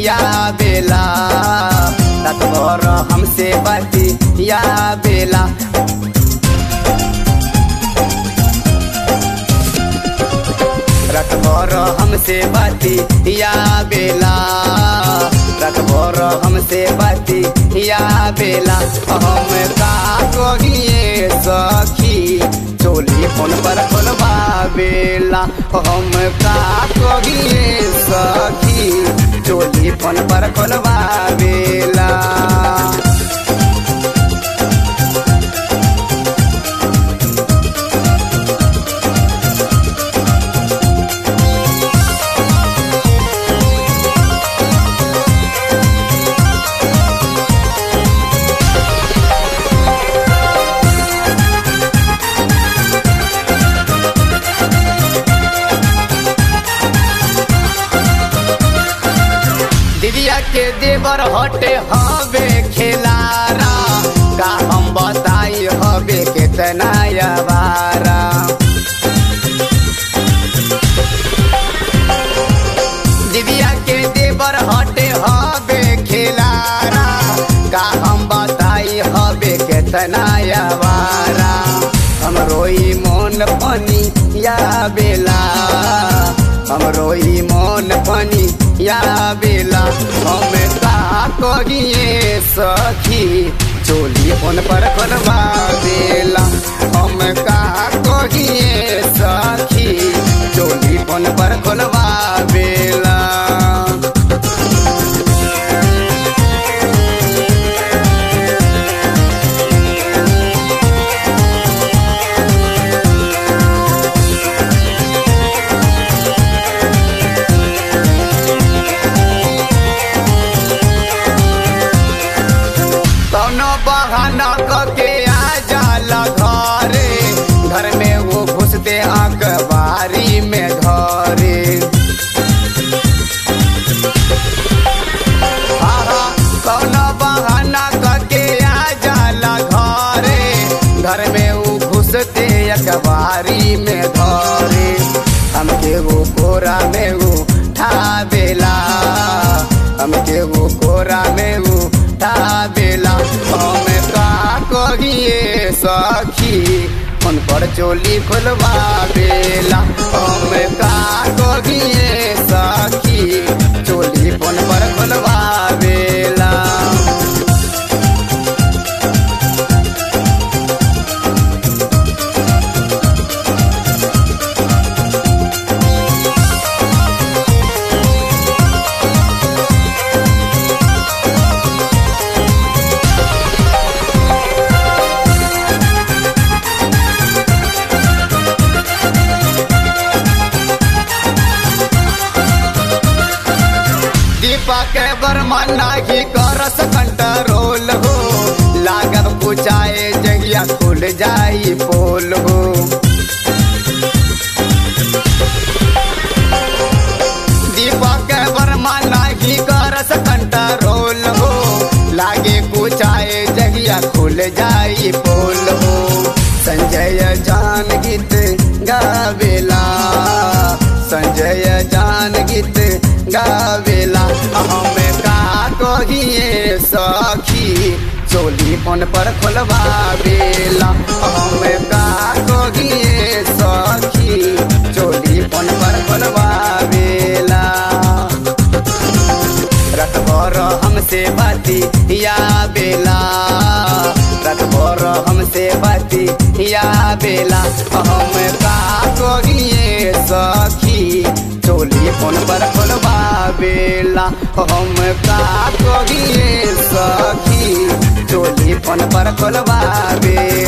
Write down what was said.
या बेला रात भर हमसे बाती या बेला रात भर हमसे बाती या बेला रात भर हमसे बाती या बेला हम का कहिए सखी चोली फोन पर खोलबा बेला हम का कहिए सखी चोली फोन पर खोलबा बेला दिदिया के देवर हटे हवे खेलारा का हम बताई हवे केतना यावारा दिदिया के देवर हटे हवे खेलारा का हम बताई हवे केतना यावारा हम रोई मोन पनी या बेला हम रोई मोन पनी या बेला हम का कहिए सखी चोली फोन पर खोलबा बेला हम का कहिए सखी चोली फोन पर खोलबा बेला कौनो बहाना कके आ जाला घरे घर में वो घुसते अखबारी में घरे आहा, कौनो बहाना कके आ जाला घरे घर में वो घुसते अखबारी में घरे हमके वो कोरा में वो ठाबेला हमके वो कोरा में वो ठाबेला हम का कहिए सखी फोन पर चोली खोलबा बेला हम का कहिए सखी चोली फोन पर खोलबा बेला दीपक वर्मा नाही करस कंट्रोल हो लागत पुचाए जगिया खुल जाई पोल हो दीपक वर्मा नाही करस कंट्रोल हो लागे कुचाए जगिया खुल जाई पोल हो संजय जान गीत गावेला संजय जान गीत गावेला हम का कहिए सखी चोली फोन पर खोलबा बेला हम का कहिए सखी चोली फोन पर खोलबा बेला रात भर हमसे बाती या बेला रात भर हमसे बाती या बेला हम का कहिए सखी चोली फोन पर खोलबा बेला हम का कहिए सखी चोली फोन पर खोलबा बेला